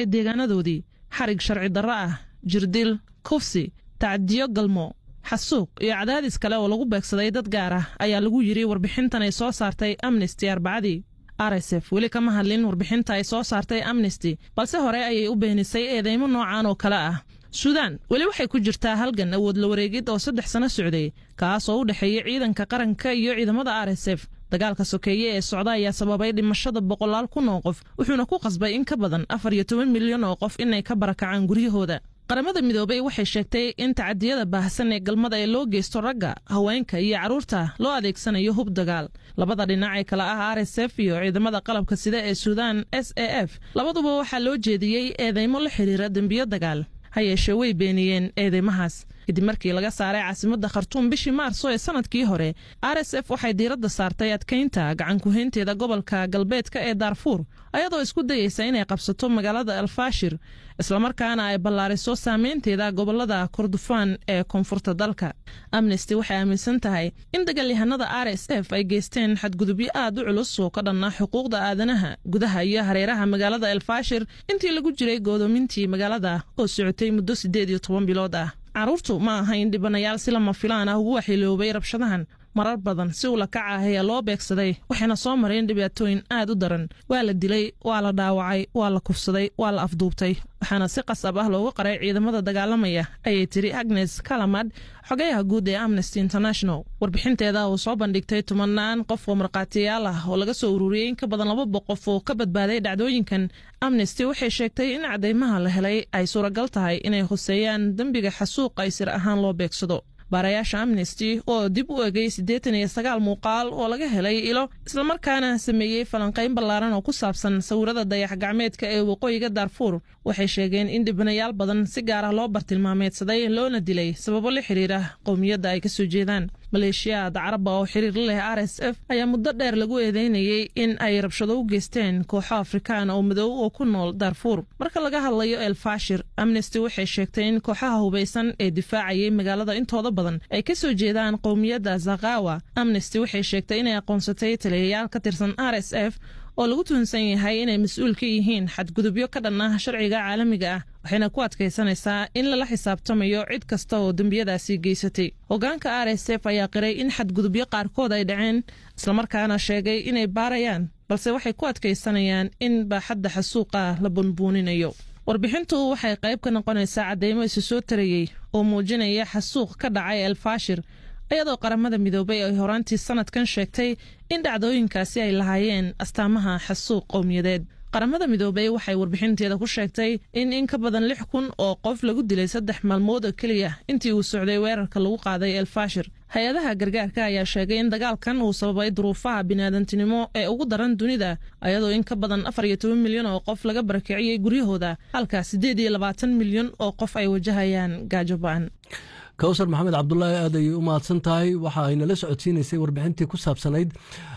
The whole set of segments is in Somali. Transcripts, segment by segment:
barakacay deegaanadoodii xarig sharci darro ah jirdil kufsi tacdiyo galmo xasuuq iyo cadaadis kale oo lagu beegsaday dad gaar ah ayaa lagu yidhi warbixintan ay soo saartay amnesty arbacadii rsf weli kama hadlin warbixinta ay soo saartay amnesty balse hore ayay u beenisay eedeymo noocan oo kale ah suudaan weli waxay ku jirtaa halgan awood la wareegid oo saddex sano socday kaas oo u dhexeeya ciidanka qaranka iyo ciidamada r s f dagaalka sokeeye ee socda ayaa sababay dhimashada boqolaal kun oo qof wuxuuna ku qasbay in ka badan afar iyo toban milyan oo qof inay ka barakacaan guryahooda qaramada midoobey waxay sheegtay in tacadiyada baahsan ee galmada ee loo geysto ragga haweenka iyo carruurta loo adeegsanayo hub dagaal labada dhinac ee kale ah r s f iyo ciidamada qalabka sida ee suudaan s a f labaduba waxaa loo jeediyey eedeymo la xidhiira dembiyo dagaal ha yeeshee way beeniyeen eedeymahaas kadib markii laga saaray caasimadda khartuum bishii maarso ee sanadkii hore r s f waxay diiradda saartay adkaynta gacankuhaynteeda gobolka galbeedka ee daarfuur ayadoo isku dayeysa inay qabsato magaalada alfaashir islamarkaana ay ballaariso saameynteeda gobolada kordofaan ee koonfurta dalka amnesty waxay aaminsan tahay in dagaalyahanada r s f ay geysteen xadgudubyo aad u culus oo ka dhanna xuquuqda aadanaha gudaha iyo hareeraha magaalada elfaashir intii lagu jiray goodoomintii magaalada oo socotay muddo siddeed iyo toban bilood ah carruurtu ma ahayn dhibanayaal si lama filaan ah ugu waxyeeloobay rabshadahan marar badan si ula kaca ah ayaa loo beegsaday waxayna soo mareen dhibaatooyin aad u daran waa la dilay waa la dhaawacay waa la kufsaday waa la afduubtay waxaana si qasab ah loogu qaray ciidamada dagaalamaya ayay tiri agnes kalamad xogayaha guud ee amnesty international warbixinteeda uu soo bandhigtay tumanaan qof oo markhaatiyaal ah oo laga soo ururiyey in ka badan laba boqof oo ka badbaaday dhacdooyinkan amnesty waxay sheegtay in cadaymaha la helay ay suuragal tahay inay hoseeyaan dembiga xasuuq ay sir ahaan loo beegsado baarayaasha amnesty oo dib u egay siddeetan iyo sagaal muuqaal oo laga helay ilo islamarkaana sameeyey falanqayn ballaaran oo ku saabsan sawirada dayax gacmeedka ee waqooyiga daarfuur waxay sheegeen in dhibanayaal badan si gaar ah loo bartilmaameedsaday loona dilay sababo la xiriira qowmiyadda ay ka soo jeedaan maleeshiyaad caraba oo xiriir la leh r s f ayaa muddo dheer lagu eedeynayey in ay rabshado u geysteen kooxo afrikaan oo madow oo ku nool daarfuur marka laga hadlayo elfashir amnesty waxay sheegtay in kooxaha hubaysan ee difaacayay magaalada intooda badan ay ka soo jeedaan qowmiyadda zakawa amnesty waxay sheegtay inay aqoonsatay taliyayaal ka tirsan r s f oo lagu tuhunsan yahay inay mas-uul ka yihiin xadgudubyo ka dhan ah sharciga caalamiga ah waxayna ku adkaysanaysaa in lala xisaabtamayo cid kasta oo dembiyadaasi geysatay hoggaanka r s f ayaa qiray in xadgudubyo qaarkood ay dhaceen islamarkaana sheegay inay baarayaan balse waxay ku adkaysanayaan in baaxadda xasuuqa la bunbuuninayo warbixintu waxay qayb ka noqonaysaa caddeymo isu soo tarayey oo muujinaya xasuuq ka dhacay elfashir iyadoo qaramada midoobay ay horaantii sanadkan sheegtay in dhacdooyinkaasi ay lahaayeen astaamaha xasuuq qowmiyadeed qaramada midoobey waxay warbixinteeda ku sheegtay in in ka badan lix kun oo qof lagu dilay saddex maalmood oo keliya intii uu socday weerarka lagu qaaday elfashir hay-adaha gargaarka ayaa sheegay in dagaalkan uu sababay duruufaha biniaadantinimo ee ugu daran dunida ayadoo in ka badan afar iyo toban milyan oo qof laga barakiciyey guryahooda halka siddeed iyo labaatan milyan oo qof ay wajahayaan gaajo ba-an kawsar maxamed cabdulaahi aad ayay u mahadsan tahay waxa ay nala socodsiinaysay warbixintii ku saabsanayd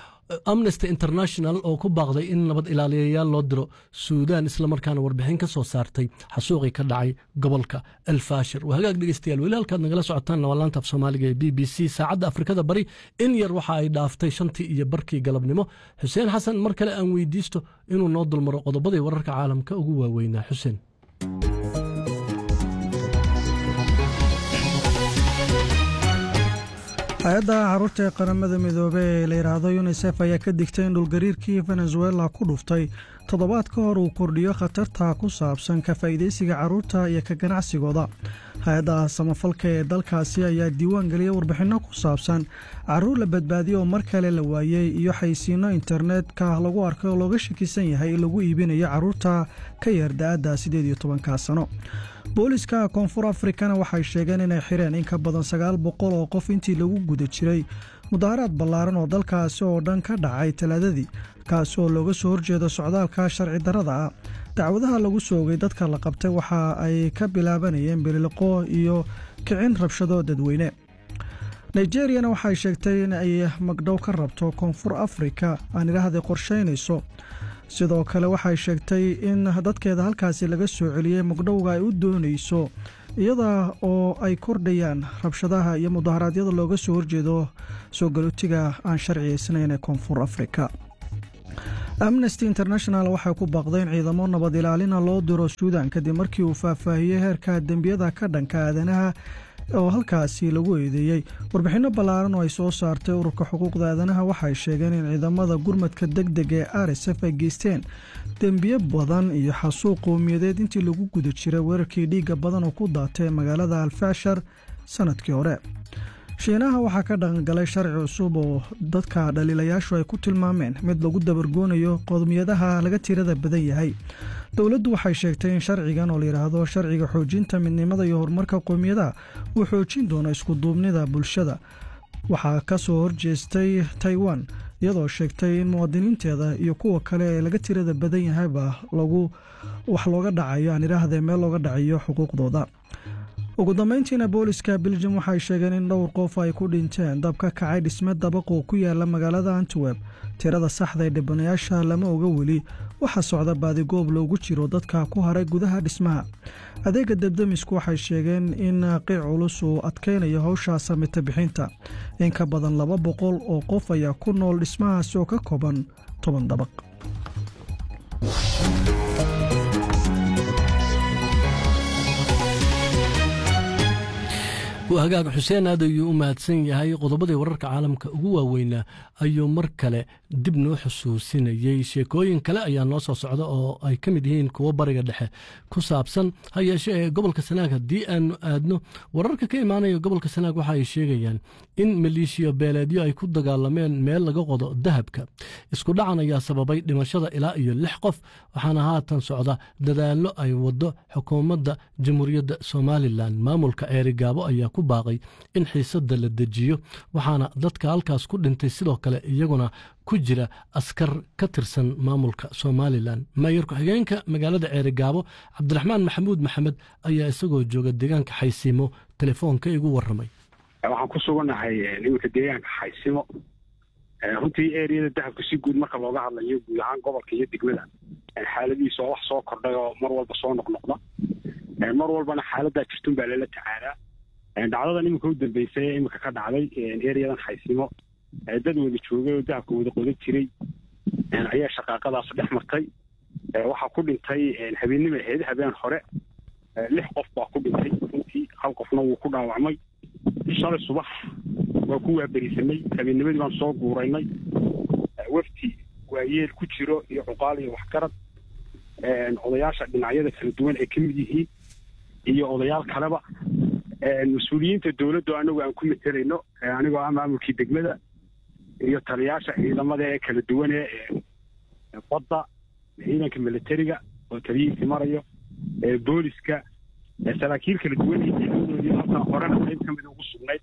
amnesty international oo ku baaqday in nabad ilaaliyayaal loo diro suudaan islamarkaana warbixin ka soo saartay xasuuqii ka dhacay gobolka elfashir waa hagaag dhegeystayaal weli halkaad nagala socotaan labaalaanta af soomaaliga ee b b c saacadda afrikada bari in yar waxa ay dhaaftay shantii iyo barkii galabnimo xuseen xasan mar kale aan weydiisto inuu noo dulmaro qodobadii wararka caalamka ugu waaweynaa xuseen hay-adda caruurta ee qaramada midoobey ee la yidhaahdo yunisef ayaa ka digtay in dhulgariirkii venezuela ku dhuftay toddobaad ka hor uu kordhiyo khatarta ku saabsan ka faa'iidaysiga carruurta iyo ka ganacsigooda hay-adda samafalka ee dalkaasi ayaa diiwaan geliyay warbixinno ku saabsan carruur la badbaadiyo oo mar kale la waayey iyo xaysiinno internetka lagu arkay oo looga shakisan yahay in lagu iibinayo carruurta ka yar da-adda siddeed iyo tobanka sano booliska koonfur afrikana waxay sheegeen inay xireen in ka badan sagaal boqol oo qof intii lagu guda jiray mudaharaad ballaaran oo dalkaasi oo dhan ka dhacay talaadadii kaasi oo looga soo horjeedo socdaalka sharci darrada ah dacwadaha lagu soogay dadka la qabtay waxa ay ka bilaabanayeen bililiqo iyo kicin rabshado dadweyne nigeriyana waxay sheegtay in ay magdhow ka rabto koonfur afrika aan idhaahday qorshaynayso sidoo kale waxay sheegtay in dadkeeda halkaasi laga soo celiyey magdhowga ay u doonayso iyada oo ay kordhayaan rabshadaha iyo mudaharaadyada looga soo horjeedo soo galootiga aan sharciyaysnayn ee koonfur afrika amnesty international waxay ku baaqday in ciidamo nabad ilaalina loo diro suudan kadib markii uu faahfaahiyey heerka dembiyada ka dhanka aadanaha oo halkaasi lagu eedeeyey warbixinno ballaaran oo ay soo saartay ururka xuquuqda aadanaha waxay sheegeen in ciidamada gurmadka deg deg ee r s f ay geysteen dembiyo badan iyo xasuuq qowmiyadeed intii lagu guda jiray weerarkii dhiigga badan oo ku daatay magaalada alfashar sanadkii hore shiinaha waxaa ka dhaqangalay sharci cusub oo dadka dhaliilayaashu ay ku tilmaameen mid lagu dabargoonayo qowmiyadaha laga tirada badan yahay dowladdu waxay sheegtay in sharcigan oo layidhaahdo sharciga xoojinta midnimada iyo horumarka qowmiyadaha uu xoojin doono iskuduubnida bulshada waxaa ka soo horjeestay taiwan iyadoo sheegtay in muwaadiniinteeda iyo kuwa kale ee laga tirada badan yahayba lagu wax looga dhacayo aan idhaahdee meel looga dhacayo xuquuqdooda ugu dambeyntiina booliska beljum waxay sheegeen in dhowr qof ay ku dhinteen dab ka kacay dhisme dabaq oo ku yaala magaalada antwerp tirada saxda ee dhibanayaasha lama oga weli waxaa socda baadigoob loogu jiro dadka ku haray gudaha dhismaha adeega debdemisku waxay sheegeen in qiic culus uu adkaynayo howsha samita bixinta in ka badan laba boqol oo qof ayaa ku nool dhismahaasi oo ka kooban toban dabaq hagaag xuseen aad ayuu u mahadsan yahay qodobadii wararka caalamka ugu waaweynaa ayuu mar kale dib noo xusuusinayey sheekooyin kale ayaa noo soo socda oo ay ka mid yihiin kuwo bariga dhexe ku saabsan ha yeeshe ee gobolka sanaag haddii aanu aadno wararka ka imaanaya gobolka sanaag waxa ay sheegayaan in maleeshiya beeleedyo ay ku dagaalameen meel laga qodo dahabka isku dhacan ayaa sababay dhimashada ilaa iyo lix qof waxaana haatan socda dadaallo ay waddo xukuumadda jamhuuriyadda somalilan maamulka ceerigaabo ayaa ku baaqay in xiisadda la dejiyo waxaana dadka halkaas ku dhintay sidoo kale iyaguna ku jira askar ka tirsan maamulka somalilan maayar ku-xigeenka magaalada ceerigaabo cabdiraxmaan maxamuud maxamed ayaa isagoo jooga deegaanka xaysiimo telefoonka igu warramay waxaan ku sugannahay iminka deegaanka xaysimo runtii eriyada dahabka si guud marka looga hadlayo guud ahaan gobolka iyo degmada xaaladihiisa oo wax soo kordhay oo mar walba soo noqnoqda mar walbana xaaladaa jirtun baa lala tacaalaa dhacdadan iminka u dambeysay ee iminka ka dhacday eriyadan xaysimo dad wada joogay oo dahabka wada qodan jiray ayaa shaqaaqadaas dhex martay waxaa ku dhintay habeennima ahayd habeen hore lix qof baa ku dhintay runtii hal qofna wuu ku dhaawacmay shalay subax waa ku waaberisanay habeennimadii baan soo guuraynay wafti waayeel ku jiro iyo cuqaal iyo waxgarad odayaasha dhinacyada kala duwan ay ka mid yihiin iyo odayaal kaleba mas-uuliyiinta dowladdu anagu aan ku matelayno anigoo ah maamulkii degmada iyo taliyaasha ciidamada ee kala duwan ee badda ciidanka militariga oo taliyihiisi marayo booliska saraakiil kala duwan iyo ciidamadoodii halkan horena qayb ka mida ugu sugnayd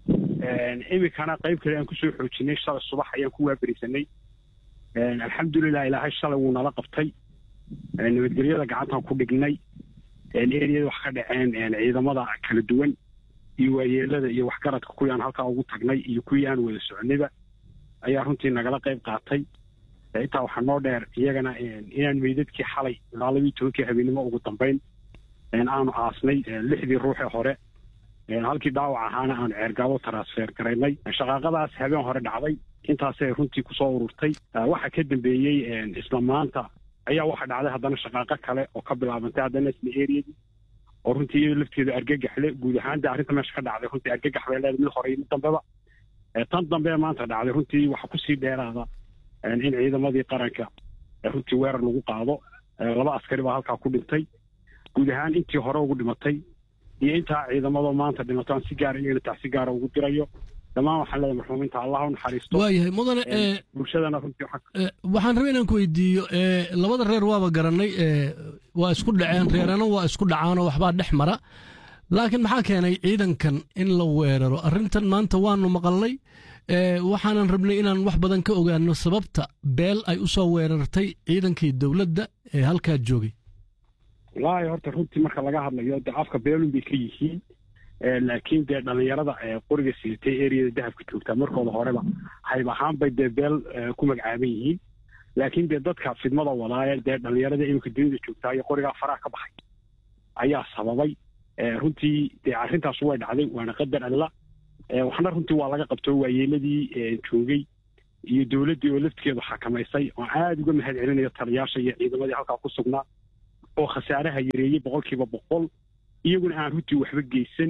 iminkana qayb kale aan kusoo xoojinay shalay subax ayaan ku waaberisanay alxamdulilah ilaahay shalay wuu nala qabtay nabadgelyada gacantaan ku dhignay eriyada wax ka dhaceen ciidamada kala duwan iyo waayeelada iyo waxgaradka kuwii aan halkaa ugu tagnay iyo kuwii aan wada soconayba ayaa runtii nagala qayb qaatay intaa waxaa noo dheer iyagana inaan meydadkii xalay ilaa labii tobankii habeennimo ugu dambayn aanu aasnay lixdii ruuxee hore halkii dhaawac ahaana aanu ceergaabo transfer garaynay shaqaaqadaas habeen hore dhacday intaasay runtii kusoo ururtay waxaa ka dambeeyey isla maanta ayaa waxa dhacday haddana shaqaaqo kale oo ka bilaabantay haddana isla eriyadii oo runtii iyado lafteedu argagaxle guud ahaan de arrinta meesha ka dhacday runtii argagax bay leedahay mid hore iyo mid dambeba tan dambe maanta dhacday runtii waxa kusii dheeraada in ciidamadii qaranka runtii weerar lagu qaado laba askari baa halkaa ku dhintay guud ahaan intii hore ugu dhimatay iyo intaa ciidamadoo maanta dhimato aan si gaara iyagana tax si gaara ugu dirayo dhammaan waxaan leedahay marxuumiinta allah u naxariisto waayahay mudane bulshadana runtii waxaan rabay inaan ku weydiiyo labada reer waaba garanay waa isku dhaceen reerana waa isku dhacaanoo waxbaa dhex mara laakiin maxaa keenay ciidankan in la weeraro arrintan maanta waanu maqalnay waxaanan rabnay inaan wax badan ka ogaano sababta beel ay u soo weerartay ciidankii dowladda ee halkaa joogay wallaahi horta runtii marka laga hadlayo de afka beelun bay ka yihiin laakiin dee dhalinyarada qoriga siitay eriyada dahabka joogtaa markooda horeba hayb ahaan bay dee beel ku magacaaban yihiin laakiin dee dadka fidmada wadaaye dee dhalinyarada iminka dunida joogtaa iyo qorigaa faraha ka baxay ayaa sababay runtii dee arrintaas way dhacday waana qadar alla waxna runtii waa laga qabto waayeeladii joogay iyo dowladdii oo laftigeedu xakamaysay oo aada uga mahad celinayo taliyaasha iyo ciidamadii halkaa ku sugnaa oo khasaaraha yareeyey boqolkiiba boqol iyaguna aan runtii waxba geysan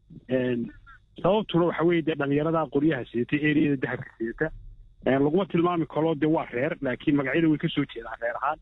sababtuna waxa weeye dee dhallinyarada qoryaha sidata eriyada dahabka sidata laguma tilmaami karo dee waa reer laakiin magacyada way ka soo jeedaan reer ahaan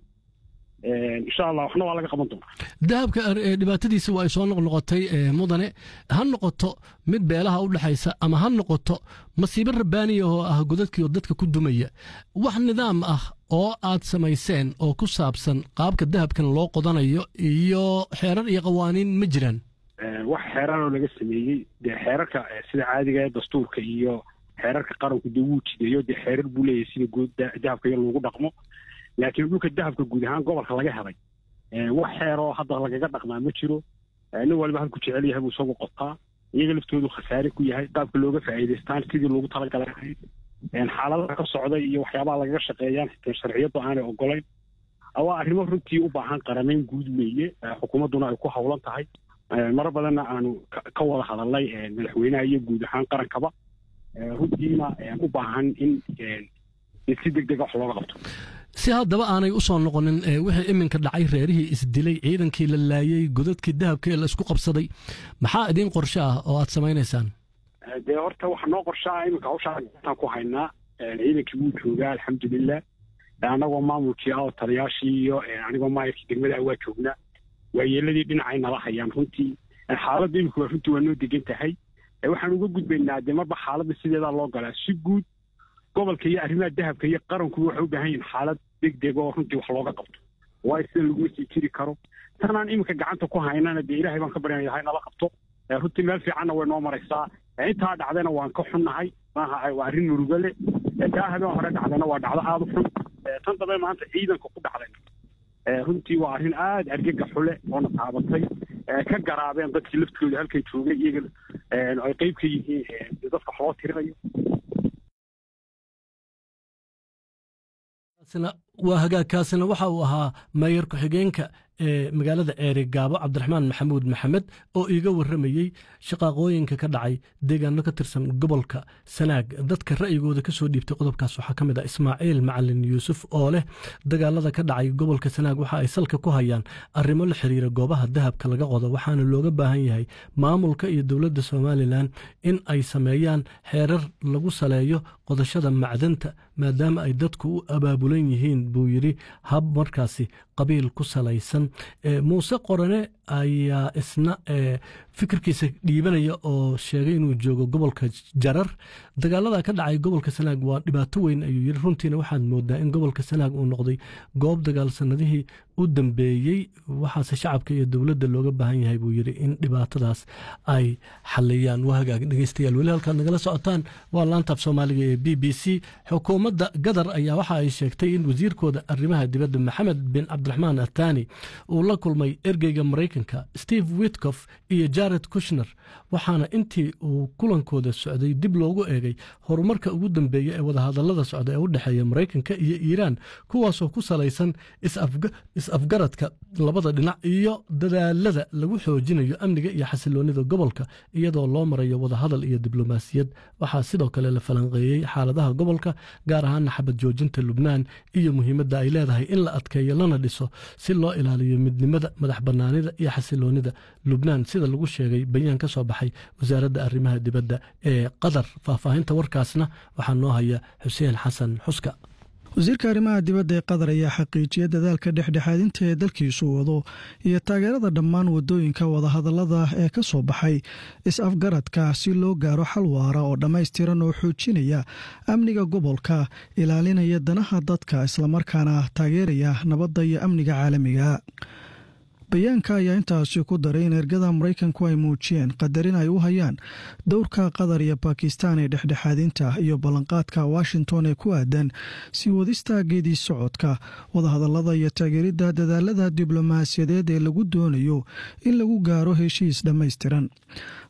insha allah waxna waa laga qaban doonaa dahabka dhibaatadiisa waa ay soo noqnoqotay mudane ha noqoto mid beelaha u dhexaysa ama ha noqoto masiibo rabbaaniya oo ah godadkii oo dadka ku dumaya wax nidaam ah oo aad samayseen oo ku saabsan qaabka dahabkan loo qodanayo iyo xeerar iyo qawaaniin ma jiraan wax xeeraroo laga sameeyey dee xeerarka sida caadiga ee dastuurka iyo xeerarka qaranku dee wuu jideeyo dee xeerar buu leeyahay sida guud dahabka iyo lagu dhaqmo laakiin dhulka dahabka guud ahaan gobolka laga helay wax xeeroo hadda lagaga dhaqmaa ma jiro nin waliba halku jecel yahay buu isagu qotaa iyaga laftoodu khasaare ku yahay qaabka looga faa'iidaystaan sidii loogu talagalay ahayd xaaladaha ka socda iyo waxyaabaha lagaga shaqeeyaan xitaa sharciyadu aanay ogolayn waa arrimo runtii u baahan qaramayn guud weeye xukuumadduna ay ku howlan tahay maro badanna aanu ka wada hadalnay madaxweynaha iyo guud ahaan qarankaba runtiina u baahan in si deg dega wax looga qabto si haddaba aanay u soo noqonin wixii iminka dhacay reerihii isdilay ciidankii la laayey godadkii dahabka ee la isku qabsaday maxaa idiin qorshe ah oo aad samaynaysaan dee horta waxa noo qorshaa iminka hawshaa gataan ku haynaa ciidankii wuu joogaa alxamdulilah annagoo maamulkii ah oo taliyaashii iyo anigoo maayarkii degmada ah waa joognaa waayeeladii dhinacay nala hayaan runtii xaaladda imika waa runtii waa noo degan tahay waxaan uga gudbaynaa dee marba xaaladda sideedaa loo galaa si guud gobolka iyo arrimaha dahabka iyo qarankuba waxay u baahan yihin xaalad deg deg oo runtii wax looga qabto waayo sida laguma sii jiri karo tanaan iminka gacanta ku haynana dee ilaahay baan ka baryanaya hay nala qabto runtii meel fiicanna way noo maraysaa intaa dhacdayna waan ka xunnahay maaha waa arrin murugo leh taa habeen hore dhacdayna waa dhacdo aada u xun tan dambe maanta ciidanka ku dhacday runtii waa arrin aada argega xule oona taabatay ka garaabeen dadkii laftooda halkan joogay iyaga ay qeyb ka yihiin dadka wax loo tirinayo waa hagaagkaasina waxa uu ahaa mayor ku-xigeenka ee magaalada ceeri gaabo cabdiraxmaan maxamuud maxamed oo iiga warramayey shaqaaqooyinka ka dhacay deegaano ka tirsan gobolka sanaag dadka ra'yigooda ka soo dhiibtay qodobkaas waxaa ka mid ah ismaaciil macalin yuusuf oo leh dagaalada ka dhacay gobolka sanaag waxa ay salka ku hayaan arrimo la xiriira goobaha dahabka laga qodo waxaana looga baahan yahay maamulka iyo dowladda somalilan in ay sameeyaan xeerar lagu saleeyo qodashada macdanta maadaama ay dadku u abaabulan yihiin buu yidhi hab markaasi qabiil ku salaysan muuse qorane ayaa isna fikirkiisa dhiibanaya oo sheegay inuu joogo gobolka jarar dagaalada ka dhacay gobolka sanaag waa dhibaato weyn ayuu yidhi runtiina waxaad moodaa in gobolka sanaag uu noqday goob dagaal sanadihii u dambeeyey waxaase shacabka iyo dowladda looga baahan yahay buu yidhi in dhibaatadaas ay xaliyaan waa hagaag dhegeystayaal weli halkaad nagala socotaan waa laantaaf soomaaliga ee b b c xukuumadda gadar ayaa waxa ay sheegtay in wasiirkooda arrimaha dibadda maxamed bin cabdiraxmaan athani uu la kulmay ergeyga maraykanka steve witkof iyo jared kushner waxaana intii uu kulankooda socday dib loogu eegay horumarka ugu dambeeya ee wadahadallada socda ee u dhexeeya maraykanka iyo iiraan kuwaasoo ku salaysan is-afgaradka labada dhinac iyo dadaalada lagu xoojinayo amniga iyo xasiloonida gobolka iyadoo loo marayo wadahadal iyo diblomaasiyad waxaa sidoo kale la falanqeeyey xaaladaha gobolka gaar ahaana xabad joojinta lubnaan iyo muhiimadda ay leedahay in la adkeeyo lana dhiso si loo ilaaliyo midnimada madax bannaanida iyo xasiloonida lubnaan sida lagu sheegay bayaan ka soo baxay wasaaradda arrimaha dibadda ee qatar faahfaahinta warkaasna waxaa noo haya xuseen xasan xuska wasiirka arrimaha dibadda ee qatar ayaa xaqiijiyay dadaalka dhexdhexaadinta ee dalkiisu wado iyo taageerada dhammaan wadooyinka wadahadallada ee ka soo baxay is-afgaradka si loo gaaro xal waara oo dhammaystiran oo xoojinaya amniga gobolka ilaalinaya danaha dadka islamarkaana taageeraya nabadda iyo amniga caalamiga bayaanka ayaa intaasi ku daray in ergada maraykanku ay muujiyeen qadarin ay u hayaan dowrka qatar iyo bakistan ee dhexdhexaadinta iyo ballanqaadka washington ee ku aadan sii wadista geedii socodka wadahadallada iyo taageeridda dadaalada diblomaasiyadeed ee lagu doonayo in lagu gaaro heshiis dhammaystiran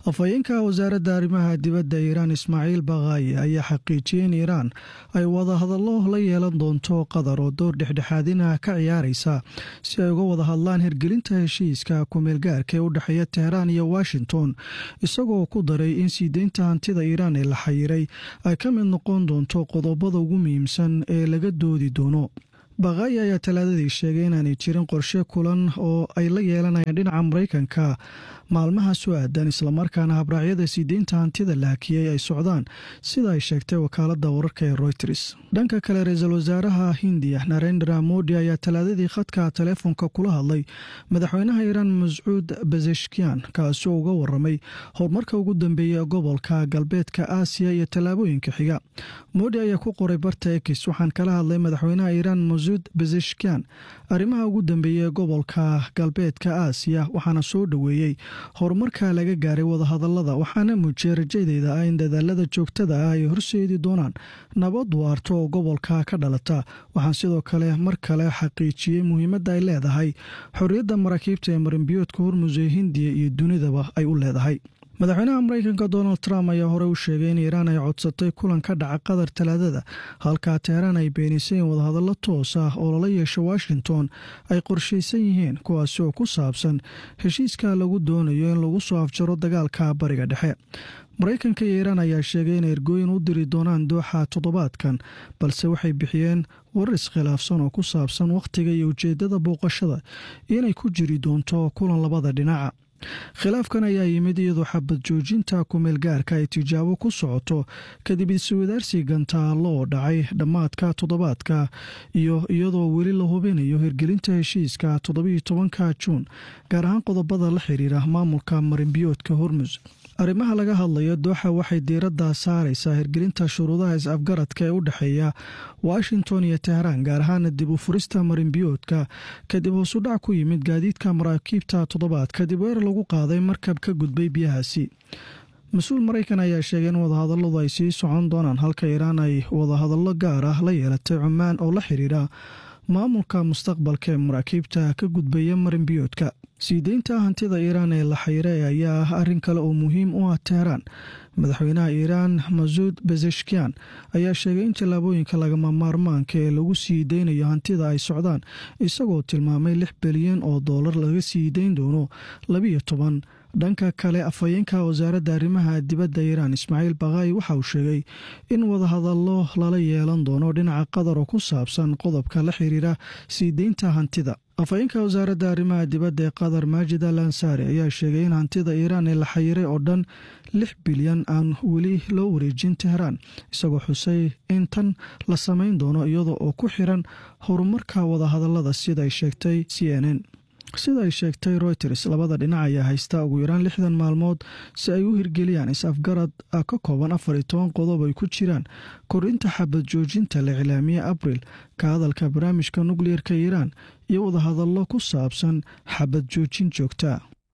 afhayeenka wasaaradda arrimaha dibadda iiraan ismaaciil bakaayi ayaa xaqiijiyey in iiraan ay wadahadallo la yeelan doonto qatar oo door dhexdhexaadina ka ciyaaraysa si ay uga wada hadlaan hirgelinta heshiiska kumeelgaarka ee u dhexeeya teheraan iyo washington isagoo ku daray in sii deynta hantida iiraan ee la xayiray ay ka mid noqon doonto qodobada ugu muhiimsan ee laga doodi doono bakaayi ayaa talaadadii sheegay inaanay jirin qorshe kulan oo ay la yeelanayaan dhinaca maraykanka maalmaha soo aadan islamarkaana habraacyada sii deynta hantida la hakiyey ay socdaan sida ay sheegtay wakaaladda wararka ee royters dhanka kale ra-iisul wasaaraha hindiya narendra modi ayaa talaadadii khadka taleefonka kula hadlay madaxweynaha iiraan mascuud bazeshkian kaasoo uga waramay horumarka ugu dambeeya gobolka galbeedka aasiya iyo tallaabooyinka xiga modi ayaa ku qoray barta ekis waxaan kala hadlay madaxweynaha iiraan masuud bazeshkian arrimaha ugu dambeeya gobolka galbeedka aasiya waxaana soo dhoweeyey horumarka laga gaaray wadahadalada waxaana muujiyay rajadeyda ah in dadaalada joogtada ah ay horseedi doonaan nabad waarto oo gobolka ka dhalata waxaan sidoo kale mar kale xaqiijiyey muhiimadda ay leedahay xorriyadda maraakiibta ee marinbiyoodka hormus ee hindiya iyo dunidaba ay u leedahay madaxweynaha maraykanka donald trump ayaa horey u sheegay in iiraan ay codsatay kulan ka dhaca qatar talaadada halkaa teheraan ay beenisay in wadahadallo toos ah oo lala yeesho washington ay qorshaysan yihiin kuwaasi oo ku saabsan heshiiska lagu doonayo in lagu soo afjaro dagaalka bariga dhexe maraykanka iyo iiraan ayaa sheegay inay ergooyin u diri doonaan dooxa toddobaadkan balse waxay bixiyeen warar iskhilaafsan oo ku saabsan wakhtiga iyo ujeeddada booqashada inay ku jiri doonto kulan labada dhinaca khilaafkan ayaa yimid iyadoo xabad joojinta kumeel gaarka ay tijaabo ku socoto kadib iswadaarsi gantaallo oo dhacay dhammaadka toddobaadka iyo iyadoo weli la hubinayo hirgelinta heshiiska toddobiiyo tobanka juun gaar ahaan qodobada la xiriira maamulka marinbiyoodka hormus arrimaha laga hadlayo dooxa waxay diiradda saaraysaa hirgelinta shuruudaha is-afgaradka ee u dhexeeya washington iyo teheraan gaar ahaana dib u furista marinbiyoodka kadib hoosudhac ku yimid gaadiidka maraakiibta toddobaad kadib weer lagu qaaday markab ka gudbay biyahaasi mas-uul maraykan ayaa sheegay in wadahadalladu ay sii socon doonaan halka iiraan ay wadahadallo gaar ah la yeelatay cumaan oo la xiriira maamulka mustaqbalka ee maraakiibta ka gudbaya marinbiyoodka sii deynta hantida iiraan ee la xayray ayaa ah arrin kale oo muhiim u ah teheraan madaxweynaha iiraan masuud bezeshkian ayaa sheegay in tallaabooyinka lagama maarmaanka ee lagu sii deynayo hantida ay socdaan isagoo tilmaamay lix bilyan oo doolar laga sii deyn doono labiyo toban dhanka kale afhayeenka wasaaradda arrimaha dibadda iiraan ismaaciil bakaayi waxa uu sheegay in wadahadallo lala yeelan doono dhinaca qatar oo ku saabsan qodobka la xiriira sii deynta hantida afhayeenka wasaaradda arrimaha dibadda ee qatar maajid al ansaari ayaa sheegay in hantida iiraan ee la xayiray oo dhan lix bilyan aan weli loo wareejin teheraan isagoo xusay in tan la samayn doono iyada oo ku xiran horumarka wadahadallada sida ay sheegtay c n n sida ay sheegtay reuters labada dhinac ayaa haysta ugu yaraan lixdan maalmood si ay u hirgeliyaan is-afgarad ka kooban afar iyo toban qodob ay ku jiraan korinta xabad joojinta la iclaamiye abril ka hadalka barnaamijka nukliyeerka iiraan iyo wadahadallo ku saabsan xabad joojin joogta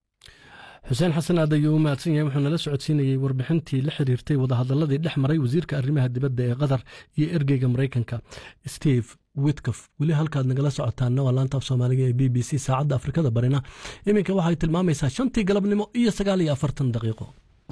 xuseen xasan aad ayuu u mahadsan yahay wuxuu nala socodsiinayey warbixintii la xiriirtay wadahadaladii dhex maray wasiirka arrimaha dibadda ee qatar iyo ergeyga maraykanka steve witkof weli halkaad nagala socotaanna waa laanta af soomaaliga ee b b c saacadda afrikada barina iminka waxay tilmaamaysaa shantii galabnimo iyo sagaal iyo afartan daqiiqo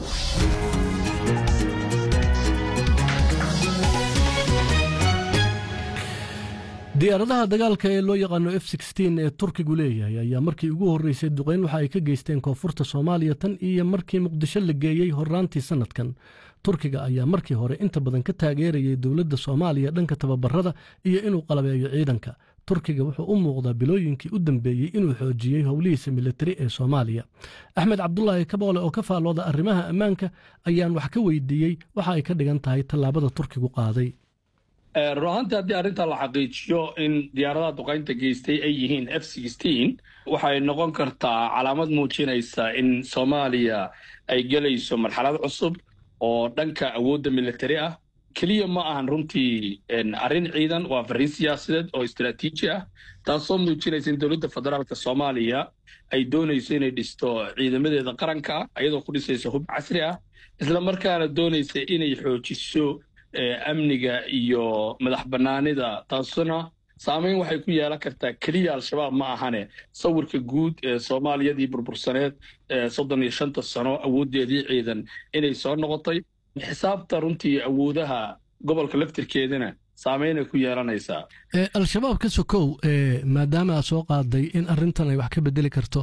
diyaaradaha dagaalka ee loo yaqaano f ee turkigu leeyahay ayaa markii ugu horreysay duqeyn waxa ay ka geysteen koonfurta soomaaliya tan iyo markii muqdisho la geeyey horraantii sannadkan turkiga ayaa markii hore inta badan ka taageerayay dowladda soomaaliya dhanka tababarada iyo inuu qalabeeyo ciidanka turkiga wuxuu u muuqdaa bilooyinkii u dambeeyey inuu xoojiyey howlihiisa militari ee soomaaliya axmed cabdulaahi kaboole oo ka faallooda arrimaha ammaanka ayaan wax ka weydiiyey waxa ay ka dhigan tahay tallaabada turkigu qaaday run ahaantii haddii arrintaa la xaqiijiyo in diyaaradaha duqaynta geystay ay yihiin f waxay noqon kartaa calaamad muujinaysa in soomaaliya ay gelayso marxalad cusub oo dhanka awoodda militari ah keliya ma ahan runtii arrin ciidan waa farriin siyaasadeed oo istaraatiiji ah taasoo muujinaysa in dowladda federaalka soomaaliya ay doonayso inay dhisto ciidamadeeda qaranka iyadoo ku dhisaysa hub casri ah isla markaana doonaysa inay xoojiso amniga iyo madax bannaanida taasuna saameyn waxay ku yeelan kartaa keliya al-shabaab ma ahane sawirka guud ee soomaaliyadii burbursaneed ee soddon iyo shanta sano awooddeedii ciidan inay soo noqotay xisaabta runtii awoodaha gobolka laftirkeedana saameynay ku yeelanaysaa al-shabaab ka sokow maadaama aad soo qaaday in arintan ay wax ka bedeli karto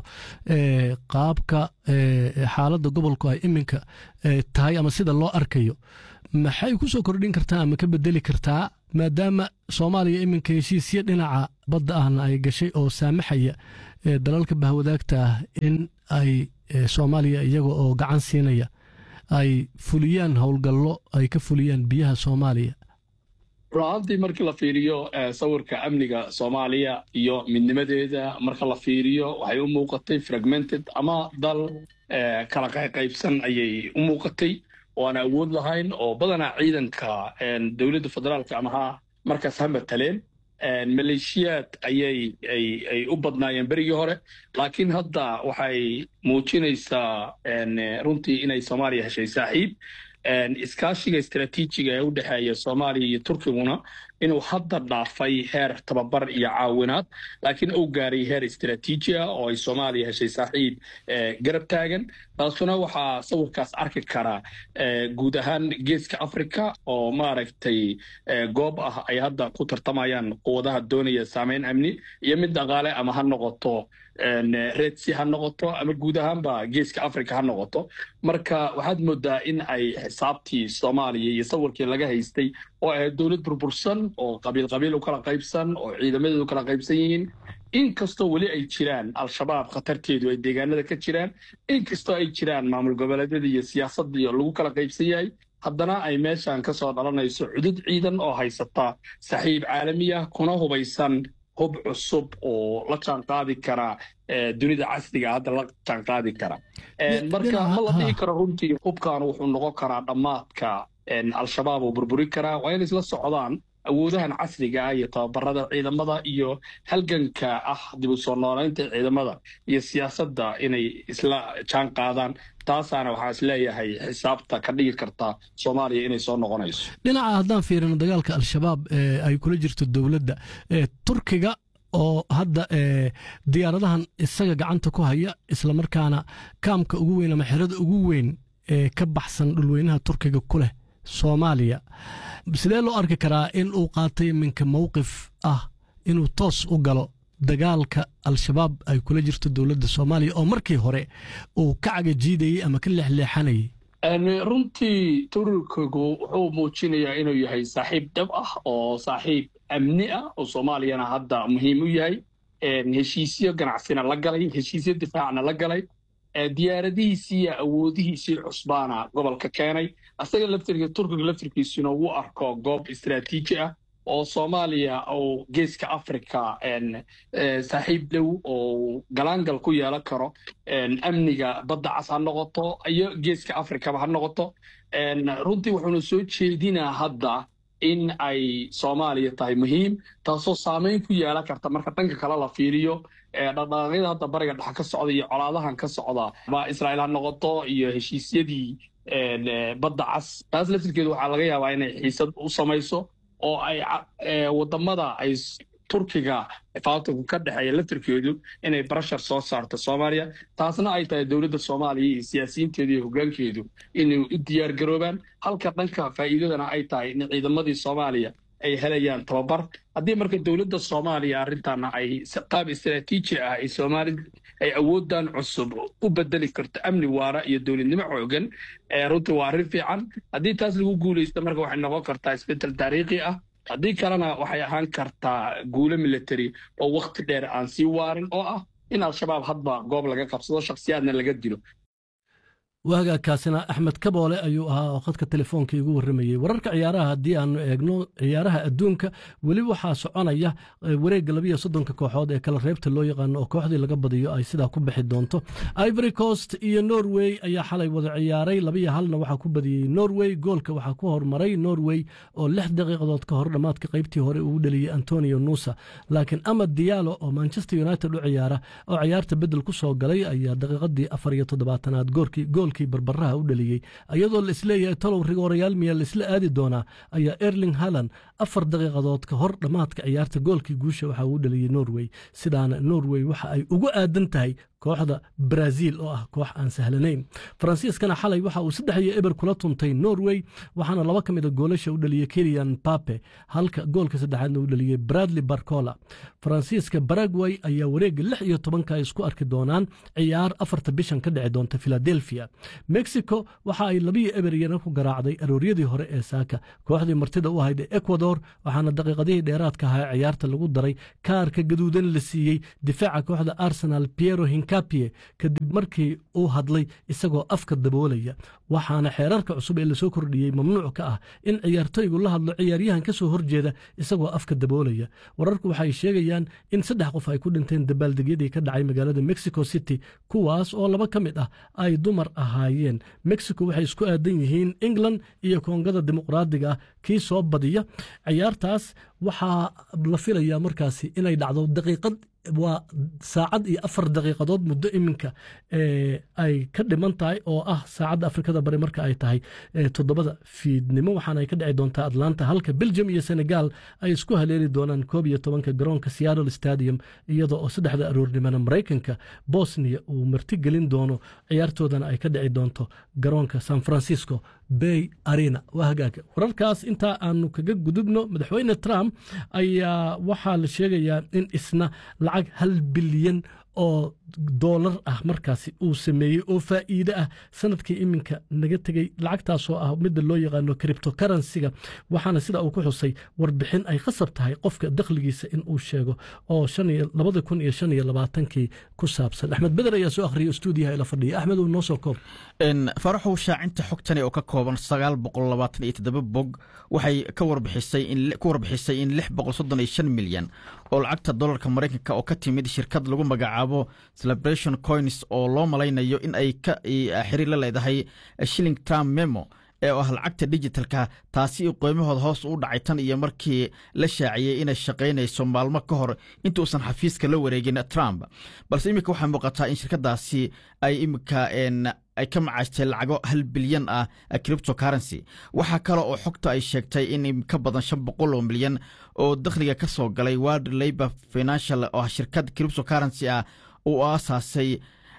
qaabka xaaladda gobolku ay iminka tahay ama sida loo arkayo maxay ku soo kordhin kartaa ama ka bedeli kartaa maadaama soomaaliya iminka heshiisyo dhinaca badda ahna ay gashay oo saamaxaya dalalka bahwadaagta ah in ay soomaaliya iyaga oo gacan siinaya ay fuliyaan howlgallo ay ka fuliyaan biyaha soomaaliya run-aantii markii la fiiriyo sawirka amniga soomaaliya iyo midnimadeeda marka la fiiriyo waxay u muuqatay fragmented ama dal kala qayqaybsan ayay u muuqatay oo aan awood lahayn oo badanaa ciidanka dowladda federaalka ama ha markaas ha mataleen maleeshiyaad ayay ay u badnaayeen berigii hore laakiin hadda waxay muujinaysaa runtii inay soomaaliya heshay saaxiib iskaashiga istaraatiijiga ee u dhexeeya soomaaliya iyo turkiguna inuu hadda dhaafay heer tababar iyo caawinaad laakiin uu gaaray heer istaraatiiji ah oo ay soomaaliya heshay saaxiib garab taagan taasuna waxaa sawirkaas arki karaa guud ahaan geeska africa oo maaragtay goob ah ay hadda ku tartamayaan quwadaha doonaya saameyn amni iyo mid dhaqaale ama ha noqoto redsi ha noqoto ama guud ahaanba geeska africa ha noqoto marka waxaad moodaa in ay xisaabtii soomaaliya iyo sawirkii laga haystay oo ahayd dowlad burbursan oo qabiil qabiil u kala qaybsan oo ciidamadeedu kala qaybsan yihiin inkastoo weli ay jiraan al-shabaab khatarteedu ay deegaanada ka jiraan inkastoo ay jiraan maamul goboleedyada iyo siyaasadii lagu kala qaybsan yahay haddana ay meeshan ka soo dhalanayso cudud ciidan oo haysata saxiib caalami ah kuna hubaysan hub cusub oo la jaan qaadi kara dunida casriga hadda la jaan qaadi kara marka ma la dhihi karo runtii hubkan wuxuu noqon karaa dhammaadka al-shabaab oo burburi karaa waa inay isla socdaan awoodahan casriga ah iyo tababarada ciidamada iyo halganka ah dib u soo noolaynta ciidamada iyo siyaasadda inay isla jaan qaadaan taasaana waxaa is leeyahay xisaabta ka dhigi karta soomaaliya inay soo noqonayso dhinaca haddaan fiirino dagaalka al-shabaab ay kula jirto dowladda turkiga oo hadda diyaaradahan isaga gacanta ku haya islamarkaana kaamka ugu weyn ama xerada ugu weyn ee ka baxsan dhulweynaha turkiga ku leh soomaaliya sidee loo arki karaa in uu qaatay minka mowqif ah inuu toos u galo dagaalka al-shabaab ay kula jirto dowladda soomaaliya oo markii hore uu ka cagajiidayey ama ka leexleexanayay runtii turkigu wuxuu muujinayaa inuu yahay saaxiib dhab ah oo saaxiib amni ah oo soomaaliyana hadda muhiim u yahay heshiisyo ganacsina la galay heshiisyo difaacna la galay diyaaradihiisii iyo awoodihiisii cusbaana gobolka keenay asaga laftirka turkiga laftirkiisuna uu arko goob istaraatiiji ah oo soomaaliya uu geeska africa saaxiib dhow oo galaangal ku yeelan karo amniga badda cas ha noqoto iyo geeska africaba ha noqoto runtii wuxuuna soo jeedinaa hadda in ay soomaaliya tahay muhiim taasoo saameyn ku yeelan karta marka dhanka kale la fiiriyo dhaqdhaqaaqyada hadda bariga dhex ka socda iyo colaadahan ka socda ma israa'iil ha noqoto iyo heshiisyadii badda cas taas laftirkeedu waxaa laga yaabaa inay xiisad u samayso oo ay wadamada ay turkiga faatanku ka dhexeeya laftirkeedu inay barashar soo saarto soomaaliya taasna ay tahay dowladda soomaaliya iyo siyaasiyiinteedu iyo hoggaankeedu inay u diyaar garoobaan halka dhanka faa'iidadana ay tahay in ciidamadii soomaaliya ay helayaan tababar haddii marka dowladda soomaaliya arrintaana ay qaab istaraatiiji ah ay soomaali ay awooddan cusub u bedeli karto amni waara iyo dowladnimo xoogan runtii waa arrin fiican haddii taas lagu guulaysto marka waxay noqon kartaa isbeddel taariikhi ah haddii kalena waxay ahaan kartaa guulo military oo wakhti dheer aan sii waarin oo ah in al-shabaab hadba goob laga qabsado shakhsiyaadna laga dilo waagaakaasina axmed kaboole ayuu ahaa oo khadka telefoonka igu warramayey wararka ciyaaraha haddii aanu eegno ciyaaraha adduunka weli waxaa soconaya wareegga labiyo soddonka kooxood ee kala reebta loo yaqaano oo kooxdii laga badiyo ay sidaa ku bixi doonto ivory coast iyo norway ayaa xalay wada ciyaaray labiyo halna waxaa ku badiyey norway goolka waxaa ku hormaray norway oo lix daqiiqadood ka hor dhammaadka qaybtii hore uu dhaliyey antonio nusa laakiin amad diyaalo oo manchester united u ciyaara oo ciyaarta bedel ku soo galay ayaa daqiiqadii afar iyo toddobaatanaad goolkii gool goolkii barbaraha u dhaliyey iyadoo la isleeyahay talow rigoorayaal miyaa laisla aadi doonaa ayaa erling haland afar daqiiqadood ka hor dhammaadka ciyaarta goolkii guusha waxa uu dhaliyey norway sidaana norway waxa ay ugu aadan tahay kooxda brazil oo ah koox aan sahlanayn faransiiskana xalay waxa uu saddex iyo eber kula tuntay norway waxaana laba ka mid a goolasha u dhaliyey keliyan pape halka goolka saddexaadna u dhaliyey bradley barcola faransiiska baragway ayaa wareegga lix iyo tobanka ay isku arki doonaan ciyaar afarta bishan ka dhici doonta philadelphia mexico waxa ay labiyo eber iyana ku garaacday arooryadii hore ee saaka kooxdii martida u ahayd ee ecuador waxaana daqiiqadihii dheeraadka ahaa ciyaarta lagu daray kaarka gaduudan la siiyey difaaca kooxda arsenal piero hinkapie kadib markii uu hadlay isagoo afka daboolaya waxaana xeerarka cusub ee lasoo kordhiyey mamnuuc ka ah in ciyaartoygu la hadlo ciyaaryahan ka soo horjeeda isagoo afka daboolaya wararku waxay sheegayaan in saddex qof ay ku dhinteen dabaaldegyadii ka dhacay magaalada mexico city kuwaas oo laba ka mid ah ay dumar ahaayeen mexico waxay isku aadan yihiin england iyo koongada dimuqraadiga ah kii soo badiya ciyaartaas waxaa la filayaa markaasi inay dhacdo daqiiqad waa saacad iyo afar daqiiqadood muddo iminka ay ka dhiman tahay oo ah saacadda afrikada bari marka ay tahay toddobada fiidnimo waxaana ay ka dhici doontaa atlanta halka belgium iyo senegal ay isku haleeli doonaan koob iyo tobanka garoonka seattle stadium iyadoo oo saddexda aroornimona maraykanka bosnia uu martigelin doono ciyaartoodana ay ka dhici doonto garoonka san francisco bay arena waa hagaaga wararkaas intaa aanu kaga gudubno madaxweyne trump ayaa waxaa la sheegayaa in isna lacag hal bilyan oo doolar ah markaasi uu sameeyey oo faa'iide ah sanadkii iminka naga tegey lacagtaasoo ah midda loo yaqaano criptocarensiga waxaana sida uu ku xusay warbixin ay khasab tahay qofka dakhligiisa in uu sheego oo labada kun iyo shan iyo labaatankii ku saabsan axmed beder ayaa soo akhriyay stuudiyaha ila fadhiya axmed uu noo soo koob faraxow shaacinta xogtani oo ka kooban sagaal boqol labaatan iyo toddoba bog waxay ka warbixisay ku warbixisay in lix boqol soddon iyo shan milyan oo lacagta dolarka maraykanka oo ka timid shirkad lagu magacaabo celebration coins oo loo malaynayo in ay ka xiriir la leedahay shilling tram memo ee ah lacagta digitalka taasi qoymahooda hoos u dhacay tan iyo markii la shaaciyey inay shaqaynayso maalmo ka hor intuusan xafiiska la wareegin trump balse iminka waxaa muuqataa in shirkadaasi ay iminka ay ka macaystay lacago hal bilyan ah cripto currency waxaa kale oo xogta ay sheegtay in ka badan shan boqol oo milyan oo dakhliga ka soo galay world labor financial oo shirkad cripto currency ah uu aasaasay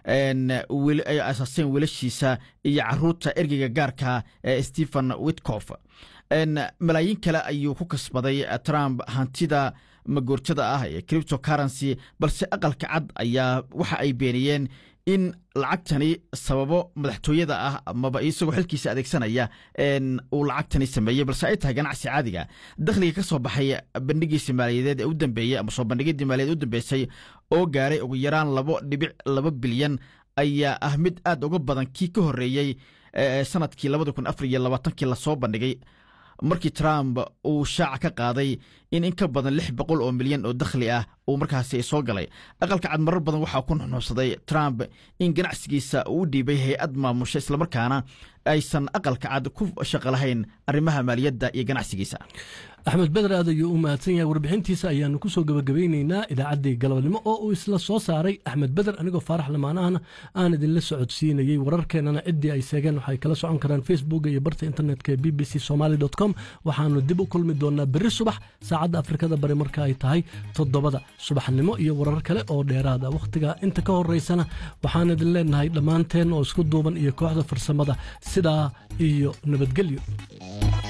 ay aasaaseen wiilashiisa iyo caruurta ergeyga gaarka ee stephen witcof malaayiin kale ayuu ku kasbaday trump hantida magoortada ah ee cripto currency balse aqalka cad ayaa waxa ay beeniyeen in lacagtani sababo madaxtooyada ah amaba isagoo xilkiisa adeegsanaya uu lacagtani sameeyey balse ay tahay ganacsi caadiga dakhliga ka soo baxay bandhigiisa maaliyadeed ee u dambeeyey ama soo bandhigidii maaliyadeed u dambeysay oo gaaray ugu yaraan labo dhibic laba bilyan ayaa ah mid aad uga badan kii ka horreeyey sanadkii labada kun afar iyo labaatankii lasoo bandhigay markii trump uu shaaca ka qaaday in in ka badan lix boqol oo milyan oo dakhli ah uu markaasi soo galay aqalka cad marar badan waxaa ku nuxnuuxsaday trump in ganacsigiisa uu u dhiibay hay-ad maamusha islamarkaana aysan aqalka cad ku shaqo lahayn arrimaha maaliyadda iyo ganacsigiisa axmed beder aad ayuu u mahadsan yahay warbixintiisa ayaanu ku soo gebagabeyneynaa idaacaddii galabnimo oo uu isla soo saaray axmed beder anigoo faarax lamaanahana aan idinla socodsiinayey wararkeennana ciddii ay seegeen waxay kala socon karaan facebook iyo barta internetka ee b b c somaly com waxaanu dib u kulmi doonaa berri subax saacadda afrikada bari marka ay tahay toddobada subaxnimo iyo warar kale oo dheeraada wakhtiga inta ka horeysana waxaan idin leenahay dhammaanteen oo isku duuban iyo kooxda farsamada sidaa iyo nabadgelyo